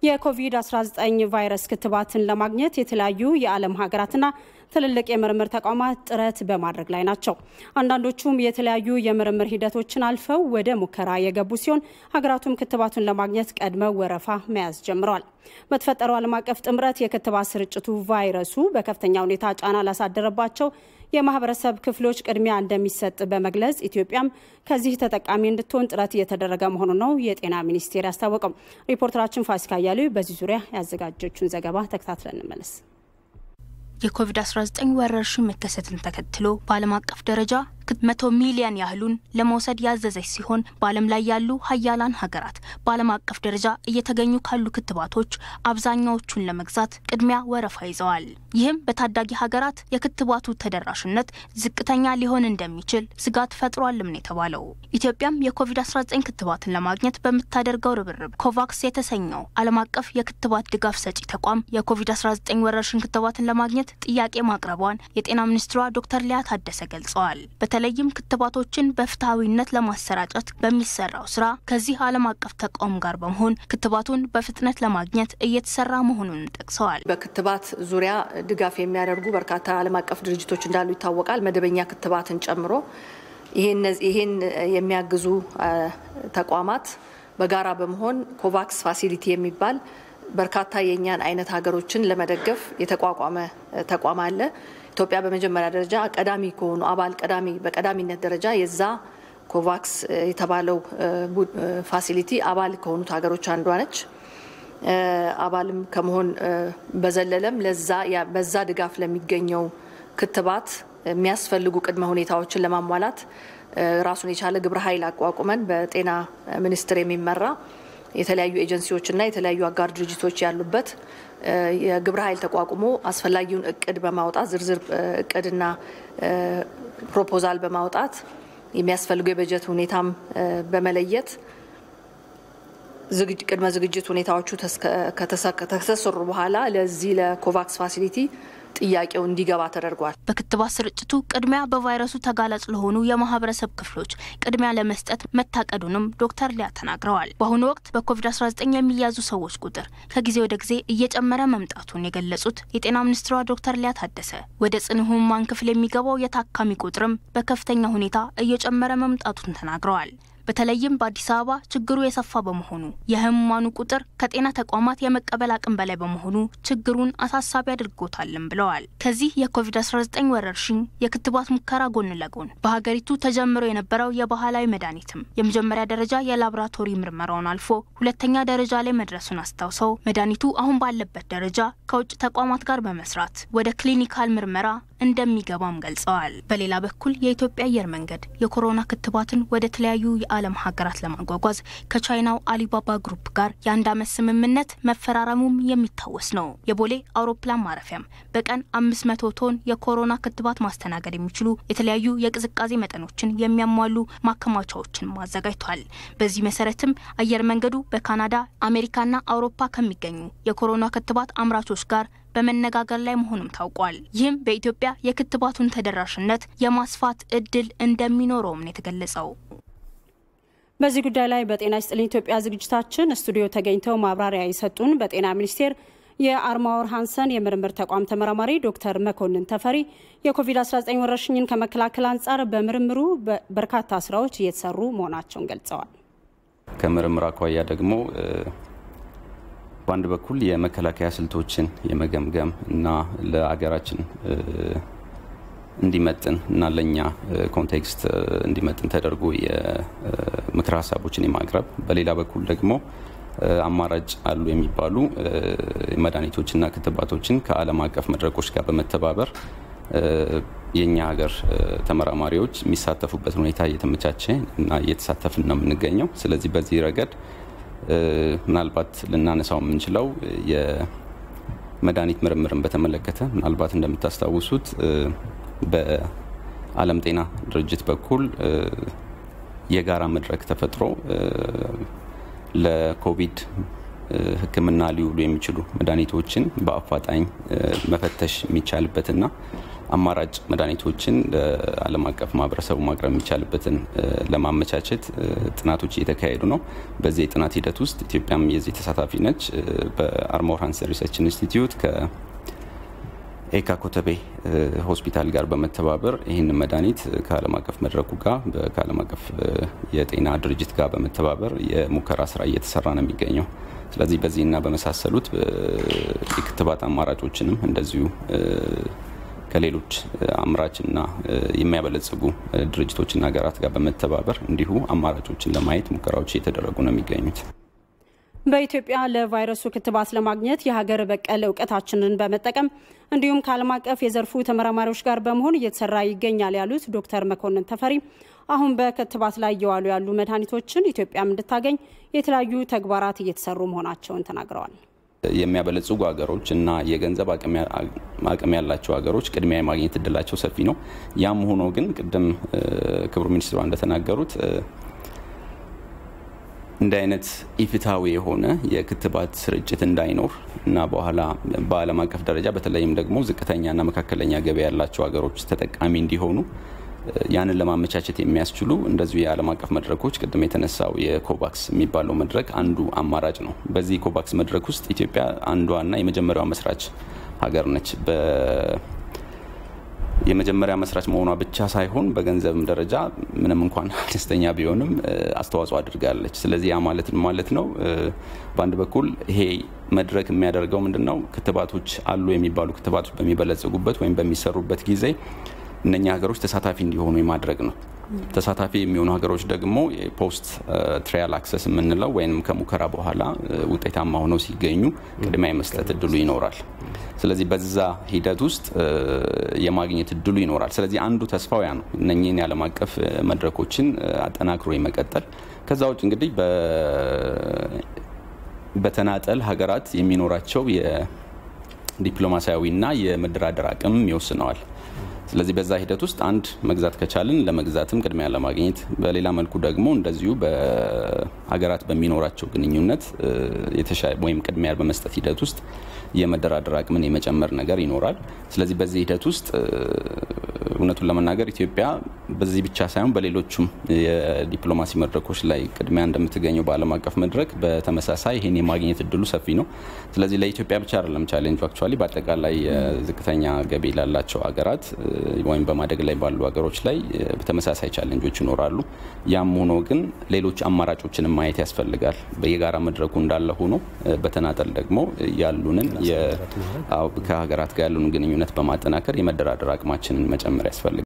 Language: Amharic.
የኮቪድ-19 ቫይረስ ክትባትን ለማግኘት የተለያዩ የዓለም ሀገራትና ትልልቅ የምርምር ተቋማት ጥረት በማድረግ ላይ ናቸው። አንዳንዶቹም የተለያዩ የምርምር ሂደቶችን አልፈው ወደ ሙከራ የገቡ ሲሆን ሀገራቱም ክትባቱን ለማግኘት ቀድመው ወረፋ መያዝ ጀምረዋል። በተፈጠረው ዓለም አቀፍ ጥምረት የክትባት ስርጭቱ ቫይረሱ በከፍተኛ ሁኔታ ጫና ላሳደረባቸው የማህበረሰብ ክፍሎች ቅድሚያ እንደሚሰጥ በመግለጽ ኢትዮጵያም ከዚህ ተጠቃሚ እንድትሆን ጥረት እየተደረገ መሆኑ ነው የጤና ሚኒስቴር ያስታወቀው። ሪፖርተራችን ፋሲካ እያሌው በዚህ ዙሪያ ያዘጋጀችውን ዘገባ ተከታትለን እንመለስ። የኮቪድ-19 ወረርሽኝ መከሰትን ተከትሎ በዓለም አቀፍ ደረጃ መቶ ሚሊዮን ያህሉን ለመውሰድ ያዘዘች ሲሆን በዓለም ላይ ያሉ ሀያላን ሀገራት በዓለም አቀፍ ደረጃ እየተገኙ ካሉ ክትባቶች አብዛኛዎቹን ለመግዛት ቅድሚያ ወረፋ ይዘዋል። ይህም በታዳጊ ሀገራት የክትባቱ ተደራሽነት ዝቅተኛ ሊሆን እንደሚችል ስጋት ፈጥሯልም ነው የተባለው። ኢትዮጵያም የኮቪድ-19 ክትባትን ለማግኘት በምታደርገው ርብርብ ኮቫክስ የተሰኘው ዓለም አቀፍ የክትባት ድጋፍ ሰጪ ተቋም የኮቪድ-19 ወረርሽኝ ክትባትን ለማግኘት ጥያቄ ማቅረቧን የጤና ሚኒስትሯ ዶክተር ሊያ ታደሰ ገልጸዋል። በተለይም ክትባቶችን በፍትሐዊነት ለማሰራጨት በሚሰራው ስራ ከዚህ ዓለም አቀፍ ተቋም ጋር በመሆን ክትባቱን በፍጥነት ለማግኘት እየተሰራ መሆኑን ጠቅሰዋል። በክትባት ዙሪያ ድጋፍ የሚያደርጉ በርካታ ዓለም አቀፍ ድርጅቶች እንዳሉ ይታወቃል። መደበኛ ክትባትን ጨምሮ ይህን የሚያግዙ ተቋማት በጋራ በመሆን ኮቫክስ ፋሲሊቲ የሚባል በርካታ የእኛን አይነት ሀገሮችን ለመደገፍ የተቋቋመ ተቋም አለ። ኢትዮጵያ በመጀመሪያ ደረጃ ቀዳሚ ከሆኑ አባል ቀዳሚ በቀዳሚነት ደረጃ የዛ ኮቫክስ የተባለው ፋሲሊቲ አባል ከሆኑት ሀገሮች አንዷ ነች። አባልም ከመሆን በዘለለም ለዛ በዛ ድጋፍ ለሚገኘው ክትባት የሚያስፈልጉ ቅድመ ሁኔታዎችን ለማሟላት ራሱን የቻለ ግብረ ኃይል አቋቁመን በጤና ሚኒስቴር የሚመራ የተለያዩ ኤጀንሲዎችና የተለያዩ አጋር ድርጅቶች ያሉበት የግብረ ኃይል ተቋቁሞ አስፈላጊውን እቅድ በማውጣት ዝርዝር እቅድና ፕሮፖዛል በማውጣት የሚያስፈልጉ የበጀት ሁኔታም በመለየት ቅድመ ዝግጅት ሁኔታዎቹ ከተሰሩ በኋላ ለዚህ ለኮቫክስ ፋሲሊቲ ጥያቄው እንዲገባ ተደርጓል። በክትባት ስርጭቱ ቅድሚያ በቫይረሱ ተጋላጭ ለሆኑ የማህበረሰብ ክፍሎች ቅድሚያ ለመስጠት መታቀዱንም ዶክተር ሊያ ተናግረዋል። በአሁኑ ወቅት በኮቪድ-19 የሚያዙ ሰዎች ቁጥር ከጊዜ ወደ ጊዜ እየጨመረ መምጣቱን የገለጹት የጤና ሚኒስትሯ ዶክተር ሊያ ታደሰ ወደ ጽኑ ህሙማን ክፍል የሚገባው የታካሚ ቁጥርም በከፍተኛ ሁኔታ እየጨመረ መምጣቱን ተናግረዋል። በተለይም በአዲስ አበባ ችግሩ የሰፋ በመሆኑ የህሙማኑ ቁጥር ከጤና ተቋማት የመቀበል አቅም በላይ በመሆኑ ችግሩን አሳሳቢ አድርጎታልም ብለዋል። ከዚህ የኮቪድ-19 ወረርሽኝ የክትባት ሙከራ ጎን ለጎን በሀገሪቱ ተጀምሮ የነበረው የባህላዊ መድኃኒትም የመጀመሪያ ደረጃ የላቦራቶሪ ምርመራውን አልፎ ሁለተኛ ደረጃ ላይ መድረሱን አስታውሰው መድኃኒቱ አሁን ባለበት ደረጃ ከውጭ ተቋማት ጋር በመስራት ወደ ክሊኒካል ምርመራ እንደሚገባም ገልጸዋል። በሌላ በኩል የኢትዮጵያ አየር መንገድ የኮሮና ክትባትን ወደ ተለያዩ የዓለም ሀገራት ለማጓጓዝ ከቻይናው አሊባባ ግሩፕ ጋር የአንድ ዓመት ስምምነት መፈራረሙም የሚታወስ ነው። የቦሌ አውሮፕላን ማረፊያም በቀን አምስት መቶ ቶን የኮሮና ክትባት ማስተናገድ የሚችሉ የተለያዩ የቅዝቃዜ መጠኖችን የሚያሟሉ ማከማቻዎችን አዘጋጅቷል። በዚህ መሰረትም አየር መንገዱ በካናዳ አሜሪካና አውሮፓ ከሚገኙ የኮሮና ክትባት አምራቾች ጋር በመነጋገር ላይ መሆኑም ታውቋል። ይህም በኢትዮጵያ የክትባቱን ተደራሽነት የማስፋት እድል እንደሚኖረውም ነው የተገለጸው። በዚህ ጉዳይ ላይ በጤና ይስጥልኝ ኢትዮጵያ ዝግጅታችን ስቱዲዮ ተገኝተው ማብራሪያ የሰጡን በጤና ሚኒስቴር የአርማወር ሃንሰን የምርምር ተቋም ተመራማሪ ዶክተር መኮንን ተፈሪ የኮቪድ-19 ወረርሽኝን ከመከላከል አንጻር በምርምሩ በርካታ ስራዎች እየተሰሩ መሆናቸውን ገልጸዋል። ከምርምር አኳያ ደግሞ በአንድ በኩል የመከላከያ ስልቶችን የመገምገም እና ለአገራችን እንዲመጥን እና ለእኛ ኮንቴክስት እንዲመጥን ተደርጎ የምክር ሀሳቦችን የማቅረብ በሌላ በኩል ደግሞ አማራጭ አሉ የሚባሉ መድኃኒቶችና ክትባቶችን ከዓለም አቀፍ መድረኮች ጋር በመተባበር የእኛ ሀገር ተመራማሪዎች የሚሳተፉበት ሁኔታ እየተመቻቸ እና እየተሳተፍን ነው የምንገኘው። ስለዚህ በዚህ ረገድ ምናልባት ልናነሳው የምንችለው የመድኃኒት ምርምርን በተመለከተ ምናልባት እንደምታስታውሱት በዓለም ጤና ድርጅት በኩል የጋራ መድረክ ተፈጥሮ ለኮቪድ ሕክምና ሊውሉ የሚችሉ መድኃኒቶችን በአፋጣኝ መፈተሽ የሚቻልበትና አማራጭ መድኃኒቶችን ለዓለም አቀፍ ማህበረሰቡ ማቅረብ የሚቻልበትን ለማመቻቸት ጥናቶች እየተካሄዱ ነው። በዚህ የጥናት ሂደት ውስጥ ኢትዮጵያም የዚህ ተሳታፊ ነች። በአርሞር ሃንሰን ሪሰርች ኢንስቲትዩት ከኤካ ኮተቤ ሆስፒታል ጋር በመተባበር ይህን መድኃኒት ከዓለም አቀፍ መድረኩ ጋር ከዓለም አቀፍ የጤና ድርጅት ጋር በመተባበር የሙከራ ስራ እየተሰራ ነው የሚገኘው። ስለዚህ በዚህና በመሳሰሉት የክትባት አማራጮችንም እንደዚሁ ከሌሎች አምራችና የሚያበለጽጉ ድርጅቶችና ሀገራት ጋር በመተባበር እንዲሁ አማራጮችን ለማየት ሙከራዎች እየተደረጉ ነው የሚገኙት። በኢትዮጵያ ለቫይረሱ ክትባት ለማግኘት የሀገር በቀል እውቀታችንን በመጠቀም እንዲሁም ከዓለም አቀፍ የዘርፉ ተመራማሪዎች ጋር በመሆን እየተሰራ ይገኛል ያሉት ዶክተር መኮንን ተፈሪ አሁን በክትባት ላይ እየዋሉ ያሉ መድኃኒቶችን ኢትዮጵያም እንድታገኝ የተለያዩ ተግባራት እየተሰሩ መሆናቸውን ተናግረዋል። የሚያበለጽጉ ሀገሮች እና የገንዘብ አቅም ያላቸው ሀገሮች ቅድሚያ የማግኘት እድላቸው ሰፊ ነው። ያም ሆኖ ግን ቅድም ክቡር ሚኒስትሯ እንደተናገሩት እንዲህ አይነት ኢፍትሐዊ የሆነ የክትባት ስርጭት እንዳይኖር እና በኋላ በዓለም አቀፍ ደረጃ በተለይም ደግሞ ዝቅተኛና መካከለኛ ገቢ ያላቸው ሀገሮች ተጠቃሚ እንዲሆኑ ያንን ለማመቻቸት የሚያስችሉ እንደዚሁ የዓለም አቀፍ መድረኮች ቅድም የተነሳው የኮቫክስ የሚባለው መድረክ አንዱ አማራጭ ነው። በዚህ ኮቫክስ መድረክ ውስጥ ኢትዮጵያ አንዷና የመጀመሪያዋ መስራች ሀገር ነች። የመጀመሪያ መስራች መሆኗ ብቻ ሳይሆን በገንዘብም ደረጃ ምንም እንኳን አነስተኛ ቢሆንም አስተዋጽኦ አድርጋለች። ስለዚህ ያ ማለት ማለት ነው በአንድ በኩል ይሄ መድረክ የሚያደርገው ምንድን ነው? ክትባቶች አሉ የሚባሉ ክትባቶች በሚበለጽጉበት ወይም በሚሰሩበት ጊዜ እነኛ ሀገሮች ተሳታፊ እንዲሆኑ የማድረግ ነው። ተሳታፊ የሚሆኑ ሀገሮች ደግሞ ፖስት ትራያል አክሰስ የምንለው ወይም ከሙከራ በኋላ ውጤታማ ሆነው ሲገኙ ቅድሚያ የመስጠት እድሉ ይኖራል። ስለዚህ በዛ ሂደት ውስጥ የማግኘት እድሉ ይኖራል። ስለዚህ አንዱ ተስፋው ያ ነው፣ እነኚህን የዓለም አቀፍ መድረኮችን አጠናክሮ የመቀጠል ከዛ ውጭ እንግዲህ በተናጠል ሀገራት የሚኖራቸው የዲፕሎማሲያዊና የመደራደር አቅም ይወስነዋል። ስለዚህ በዛ ሂደት ውስጥ አንድ መግዛት ከቻልን ለመግዛትም ቅድሚያ ለማግኘት፣ በሌላ መልኩ ደግሞ እንደዚሁ በሀገራት በሚኖራቸው ግንኙነት ወይም ቅድሚያ በመስጠት ሂደት ውስጥ የመደራደር አቅምን የመጨመር ነገር ይኖራል። ስለዚህ በዚህ ሂደት ውስጥ እውነቱን ለመናገር ኢትዮጵያ በዚህ ብቻ ሳይሆን በሌሎቹም የዲፕሎማሲ መድረኮች ላይ ቅድሚያ እንደምትገኘው በዓለም አቀፍ መድረክ በተመሳሳይ ይህን የማግኘት እድሉ ሰፊ ነው። ስለዚህ ለኢትዮጵያ ብቻ አይደለም ቻሌንጁ አክቹዋሊ በአጠቃላይ ዝቅተኛ ገቢ ላላቸው ሀገራት ወይም በማደግ ላይ ባሉ ሀገሮች ላይ በተመሳሳይ ቻሌንጆች ይኖራሉ። ያም ሆኖ ግን ሌሎች አማራጮችንም ማየት ያስፈልጋል። በየጋራ መድረኩ እንዳለ ሆኖ በተናጠል ደግሞ ያሉንን ከሀገራት ጋር ያሉን ግንኙነት በማጠናከር የመደራደር አቅማችንን መጨመር ያስፈልጋል።